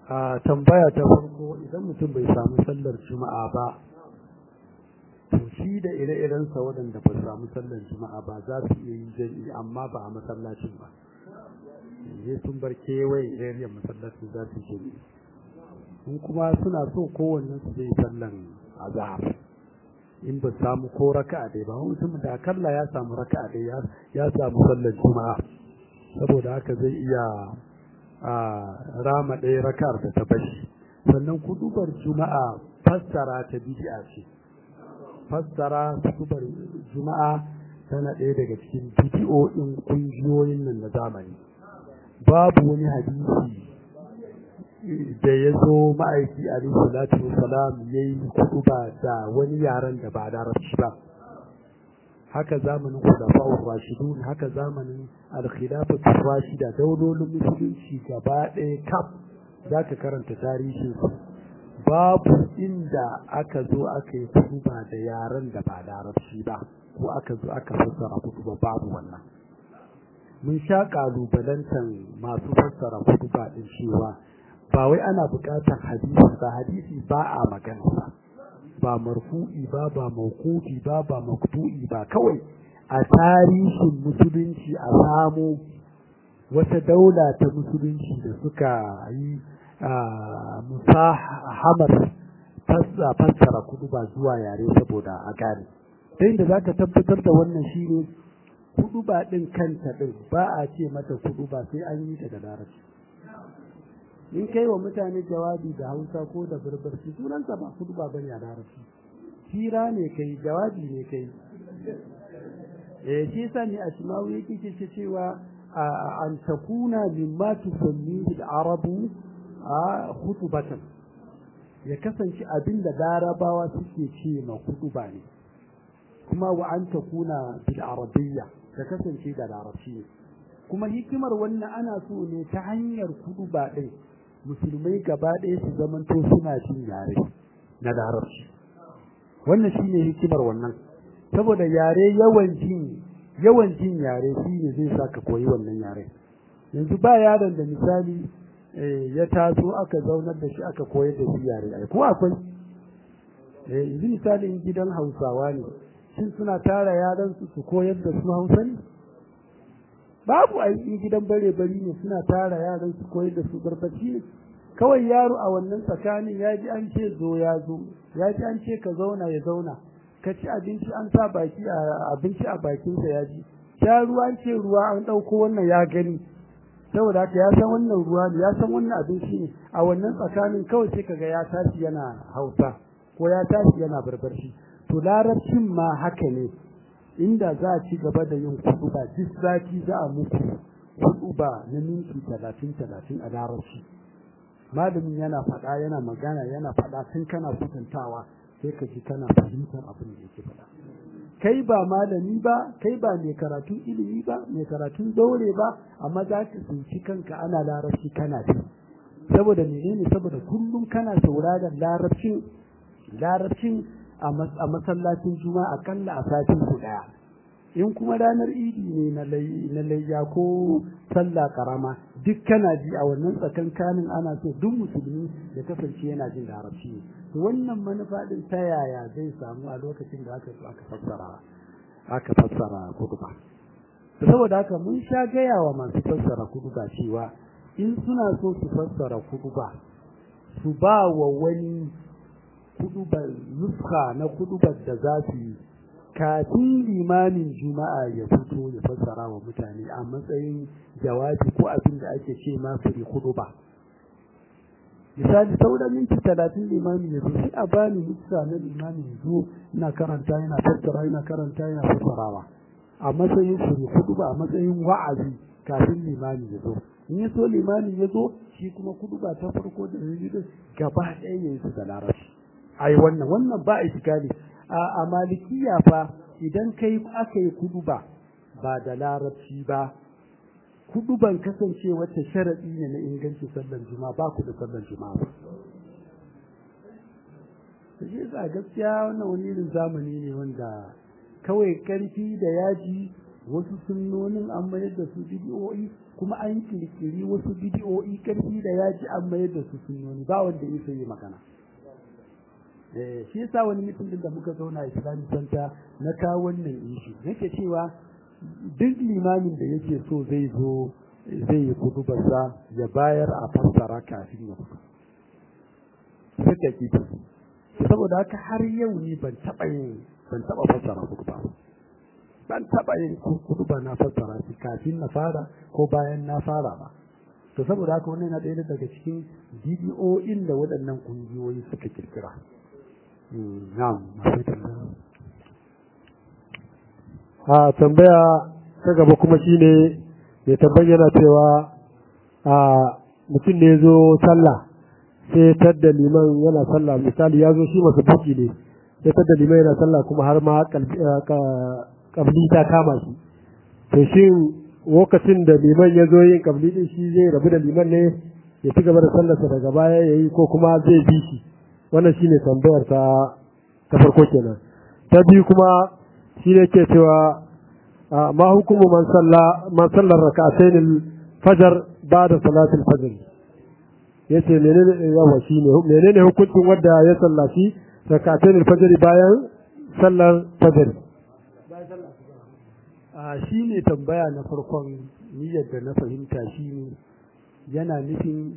a tambaya ta farko idan mutum bai samu sallar juma'a ba to shi da ire-irensa waɗanda ba samu sallar juma'a ba za su iya yin jami'i amma ba a masallacin ba yanzu sun bar kewaye area masallacin za su jami'i in kuma suna so kowanne su zai sallan azhar in ba samu ko raka'a dai ba mutum da akalla ya samu raka'a dai ya samu sallar juma'a saboda haka zai iya a rama ɗaya raka'ar da ta bashi sannan kudubar juma'a fassara ta bid'a ce fassara kudubar juma'a tana ɗaya daga cikin bidiyoyin ƙungiyoyin nan na zamani babu wani hadisi da ya zo ma'aiki alaihi salatu wasalam ya yi kuduba da wani yaren da ba larabci ba haka zamanin khulafa'ur rashidun haka zamanin al-khilafatu rashida daulolin musulunci gaba ɗaya kaf zaka karanta tarihin su babu inda aka zo aka yi kutuba da yaren da ba larabci ba ko aka zo aka fassara kutuba babu wannan mun sha kalubalantan masu fassara kutuba din cewa ba wai ana buƙatar hadisi ba hadisi ba a magana ba ba marfu'i ba ba mawqufi ba ba maktu'i ba kawai a tarihin musulunci a samu wata daula ta musulunci da suka yi musahamar fassara kudu ba zuwa yare saboda a gane ta inda za ka tabbatar da wannan shi ne kudu ba ɗin kanta ɗin ba a ce mata kudu ba sai an yi daga larabci in kai wa mutane jawabi da hausa ko da barbarci sunansa ba kudu ba bane a larabci hira ne kai jawabi ne kai eh shi yasa ne a shimawu yake ce cewa an takuna mimma tusammihi al-arabu a khutubatan ya kasance abin da larabawa suke ce ma kutuba ne kuma wa an takuna bil arabiyya ka kasance da larabci ne kuma hikimar wannan ana so ne ta hanyar kutuba din musulmai gaba ɗaya su zamanto suna jin yare na larabci wannan shine hikimar wannan saboda yare yawan jin yawan jin yare shine zai sa ka koyi wannan yare yanzu ba yaron da misali ya taso aka zaunar da shi aka koyar da shi yare ai ko akwai yanzu misali in gidan hausawa ne shin suna tara yaran su su koyar da su hausa ne babu ai in gidan bare bari ne suna tara yaran su koyar da su barbaci ne kawai yaro a wannan tsakanin ya ji an ce zo ya zo ya ji an ce ka zauna ya zauna ka ci abinci an sa baki a abinci a bakinsa ya ji sha ruwa an ce ruwa an ɗauko wannan ya gani saboda haka ya san wannan ruwa ne ya san wannan abinci ne a wannan tsakanin kawai sai kaga ya tashi yana hausa ko ya tashi yana barbarci to larabcin ma haka ne inda za a ci gaba da yin kuɗuba duk sati za a muku kuɗuba na minti talatin talatin a larabci malamin yana faɗa yana magana yana faɗa tun kana kutantawa sai ka ji kana fahimtar abin da yake faɗa kai ba malami ba kai ba mai karatun ilimi ba mai karatun daure ba amma za ka tsinci kanka ana larabci kana ji saboda menene saboda kullum kana sauraron larabcin larabcin a masallacin juma'a akalla a satin su daya in kuma ranar idi ne na layya ko sallah karama duk kana ji a wannan tsakankanin ana so duk musulmi ya kasance yana jin larabci ne to wannan manufa din ta yaya zai samu a lokacin da aka aka fassara aka fassara kuduba saboda haka mun sha gaya wa masu fassara kuduba cewa in suna so su fassara kuduba su ba wa wani kudubar nuska na kudubar da za su yi kafin limamin juma'a ya fito ya fassara wa mutane a matsayin jawabi ko abin da ake ce masu kuduba misali sauran minti talatin limami ya zo sai a bani nuska na limami ya zo ina karanta yana fassara yana karanta yana fassarawa a matsayin fure kuduba a matsayin wa'azi kafin limami ya zo in ya so limami ya zo shi kuma kuduba ta farko da ya gaba ɗaya ya yi su da larabci ai wannan wannan ba iskali a malikiya fa idan kai aka yi kuduba ba da larabci ba kuduban kasance wata sharadi ne na inganci sallar juma'a ba ku da sallar juma'a ba shi yasa gaskiya wannan wani irin zamani ne wanda kawai karfi da yaji wasu sunnonin an mayar da su bidiyoyi kuma an kirkiri wasu bidiyoyi karfi da yaji an mayar da su sunnoni ba wanda ya yi magana eh shi yasa wani mutum din da muka zauna Islamic Center na kawo wannan ishi nake cewa duk limamin da yake so zai zo zai yi kudubarsa ya bayar a fassara kafin ya fito suka ki saboda haka har yau ni ban taɓa yin ban taɓa fassara kuduba ban taɓa yin kuduba na fassara shi kafin na fara ko bayan na fara ba to saboda haka wannan yana ɗaya daga cikin bidiyoyin da waɗannan ƙungiyoyi suka kirkira na'am a tambaya ta gaba kuma shine mai tabbayyana cewa a mutum ne zo sallah sai tadda liman yana sallah misali ya zo shi masu buki ne sai tadda liman yana sallah kuma har ma kabli ta kama shi to shin lokacin da liman ya zo yin kabli din shi zai rabu da liman ne ya ci gaba da sallarsa daga baya ya yi ko kuma zai bi shi wannan shine tambayar ta ta farko kenan ta biyu kuma shi ne ke cewa ma hukumu man salla man sallar rak'atayn al-fajr ba'da salati al-fajr yace menene yawa shine menene hukuncin wanda ya sallaci rak'atayn al-fajr bayan sallar fajr a shine tambaya na farkon niyyar da na fahimta shine yana nufin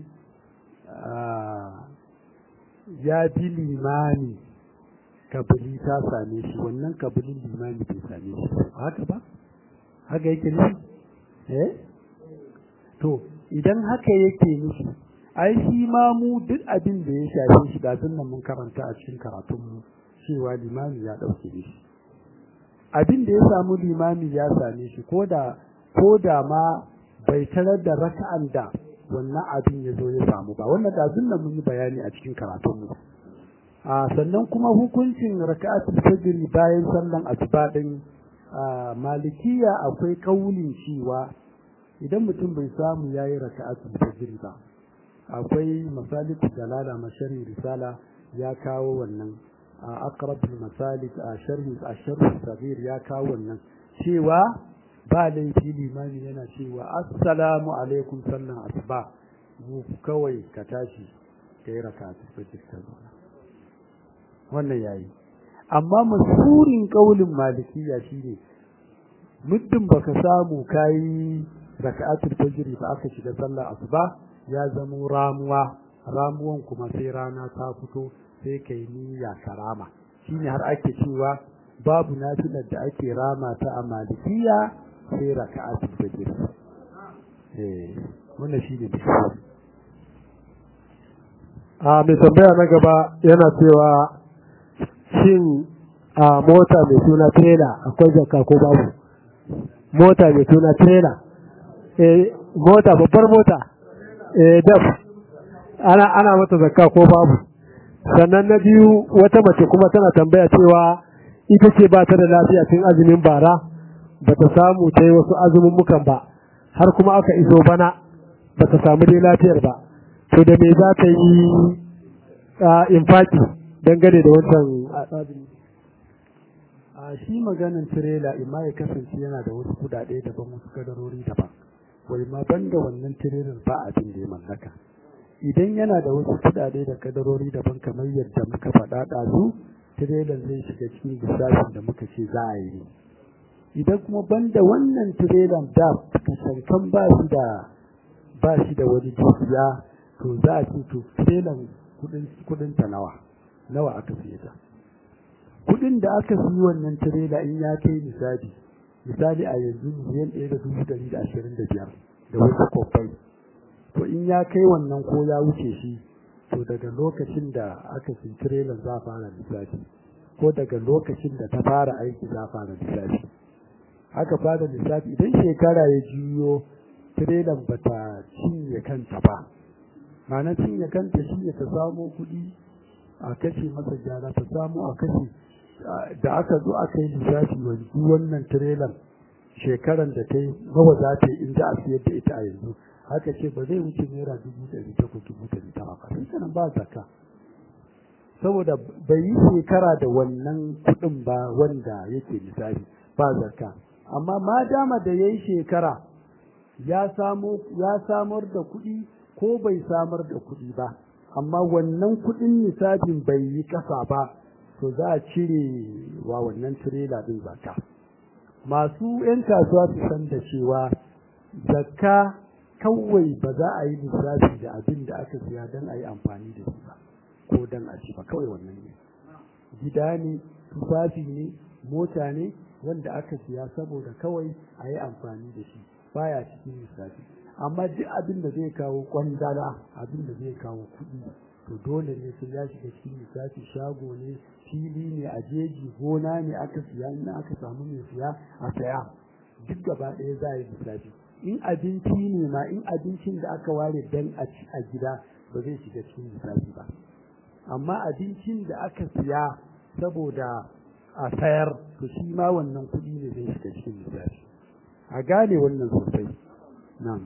ya bi limani kabili ta same shi wannan kabilin limami bai same shi haka ba haka yake nufi eh to idan haka yake nufi ai shi ma mu duk abin da ya shafe shi da nan mun karanta a cikin karatunmu cewa limami ya dauke shi abin da ya samu limami ya same shi ko da ko da ma bai tarar da raka'an da wannan abin ya zo ya samu ba wannan da nan mun yi bayani a cikin karatunmu a sannan kuma hukuncin raka'atul fajr bayan sallan asuba din malikiya akwai kaulin cewa idan mutum bai samu yayi raka'atul fajr ba akwai masaliku dalala mashari risala ya kawo wannan aqrabul masalik a sharhi a sharhi sabir ya kawo wannan cewa ba laifi limami yana cewa assalamu alaikum sallan asuba mu kawai ka tashi kai raka'atul fajr ka zauna wannan yayi amma masurin kaulin malikiya shine muddin baka samu kai raka'atul fajr ba aka shiga sallar asuba ya zama ramuwa ramuwan kuma sai rana ta fito sai kai niyya karama shine har ake cewa babu nafilar da ake rama ta a malikiya sai raka'atul fajr eh wannan shine a mai tambaya na gaba yana cewa shin a mota mai suna trailer akwai zakka ko babu mota mai suna trailer eh mota babbar mota eh daf ana ana mata zakka ko babu sannan na biyu wata mace kuma tana tambaya cewa ita ce ba ta da lafiya tun azumin bara ba ta samu ta yi wasu azumin mukan ba har kuma aka iso bana ba ta samu dai lafiyar ba to da me za ta yi infaki dangane da wancan azumi a shi maganin tirela imma ya kasance yana da wasu kudade daban wasu kadarori daban wai ma banda wannan tirelar ba abin da ya mallaka idan yana da wasu kudade da kadarori daban kamar yadda muka faɗa ɗazu tirelar zai shiga cikin lissafin da muka ce za a yi idan kuma banda wannan tirelar da kashankan ba shi da ba shi da wani dukiya to za a ce to tirelar kudin ta nawa nawa aka siye ta kudin da aka siyi wannan tirela in ya kai misali misali a yanzu miliyan ɗaya da dubu ɗari da ashirin da biyar da wasu kwabbai to in ya kai wannan ko ya wuce shi to daga lokacin da aka siyi tirelan za fara lissafi ko daga lokacin da ta fara aiki za fara lissafi aka fara lissafi idan shekara ya juyo tirelan ba ta cinye kanta ba ma'ana cinye kanta shi ne ta samo kuɗi a kashe masa gyara ta samu a kashe da aka zo aka yi lissafi wanzu wannan tirelan shekaran da ta yi nawa za ta yi in za a siyar da ita a yanzu haka ce ba zai wuce naira dubu ɗari takwas dubu ɗari tara ba sai kanan ba zaka saboda bai yi shekara da wannan kuɗin ba wanda yake lissafi ba zaka amma ma dama da yayi shekara ya samu ya samar da kuɗi ko bai samar da kuɗi ba amma wannan kuɗin nisabin bai yi ƙasa ba to za a cire wa wannan tirela din zakka masu 'yan kasuwa su san da cewa zakka kawai ba za a yi lissafi da abin da aka siya don a yi amfani da shi ba ko don a ci ba kawai wannan ne gida ne tufafi ne mota ne wanda aka siya saboda kawai a yi amfani da shi baya cikin lissafi amma duk abin da zai kawo kwandala abin da zai kawo kuɗi to dole ne sai ya shiga cikin lissafi shago ne fili ne a jeji gona ne aka siya in aka samu mai siya a saya duk gaba ɗaya za a yi lissafi in abinci ne ma in abincin da aka ware dan a ci a gida ba zai shiga cikin lissafi ba amma abincin da aka siya saboda a sayar to shi ma wannan kuɗi ne zai shiga cikin lissafi a gane wannan sosai nan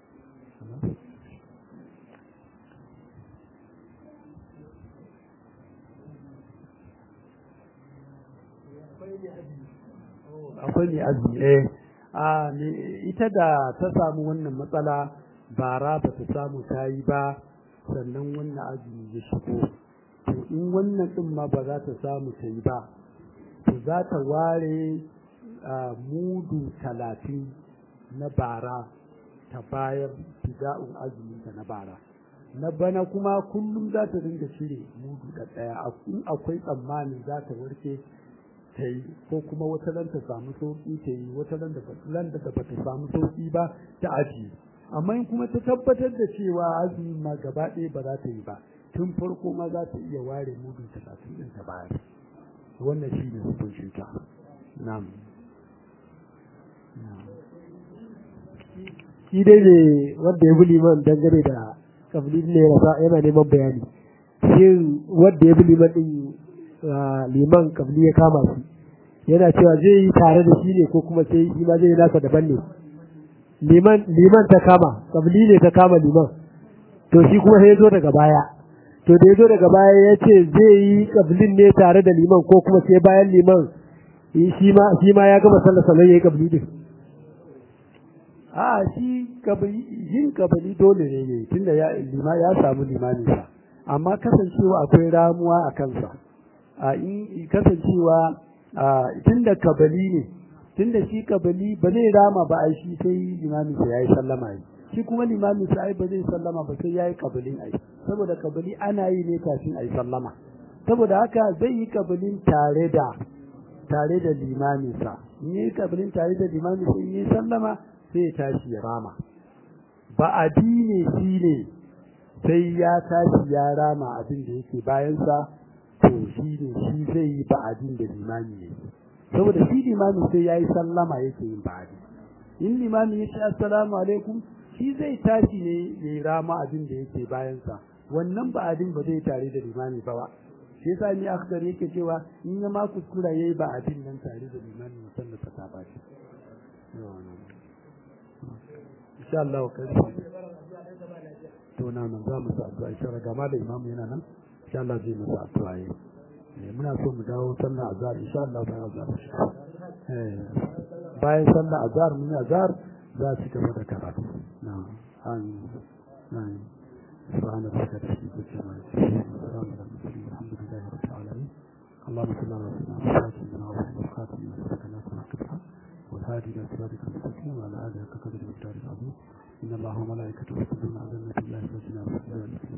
akwai ne azumi eh a ita da ta samu wannan matsala bara ba ta samu ta yi ba sannan wannan azumi ya shigo to in wannan din ma ba za ta samu ta yi ba to za ta ware mudu talatin na bara ta bayar fida'un azuminta na bara na bana kuma kullum za ta dinga cire mudu da ɗaya in akwai tsammani za ta warke ta yi ko kuma wata nan ta samu sauƙi ta yi wata nan da ba ta samu sauƙi ba ta ajiye amma in kuma ta tabbatar da cewa azumin ma gaba ɗaya ba za ta yi ba tun farko ma za ta iya ware mudu talatin ɗin ta bayar wannan shi ne hukuncin ta na'am shi dai ne wanda ya bi liman dangane da kabili ne yana neman bayani shin wanda ya bi liman din liman kabili ya kama shi yana cewa zai yi tare da shi ne ko kuma sai shi ma zai yi nasa daban ne liman liman ta kama kabili ne ta kama liman to shi kuma sai ya zo daga baya to da ya zo daga baya ya ce zai yi kabilin ne tare da liman ko kuma sai bayan liman shi ma shi ma ya gama sallar sallar ya yi kabili din a shi yin kabali dole ne ne tunda ya lima ya samu limani sa amma kasancewa akwai ramuwa a kansa a in kasancewa tunda kabali ne tunda shi kabali ba zai rama ba ai shi sai limamin sa yayi sallama yi shi kuma limamin sa ai ba zai sallama ba sai yayi kabalin ai saboda kabali ana yi ne kafin ai sallama saboda haka zai yi kabalin tare da tare da limamin sa in yi kabalin tare da limamin sa in yi sallama sai ya tashi ya rama ba addini shi ne sai ya tashi ya rama abin da yake bayansa to shi ne shi zai yi ba'adin da limami ne saboda shi limami sai ya yi sallama yake yin ba'adi in limami ya ce assalamu alaikum shi zai tashi ne ya yi rama abin da yake bayansa wannan ba'adin ba zai tare da limami ba ba shi yasa ni akhdar yake cewa in ya ma kuskura yayi ba'adin nan tare da limami musamman ta ba shi insha Allah kai to na nan za mu sa addu'a insha Allah gama da imamu yana nan insha Allah zai masa addu'a yi muna so mu dawo sallar azhar insha Allah bayan azhar eh bayan sallar azhar mun azhar za su gaba da karatu na an na سبحان ربك رب العزة عما يصفون وسلام على المرسلين والحمد لله رب العالمين اللهم صل على سيدنا محمد وعلى اله وصحبه وسلم والهادي الى صراطك المستقيم وعلى اله كقدر المقدار العظيم ان الله وملائكته يصلون على النبي الله الذين امنوا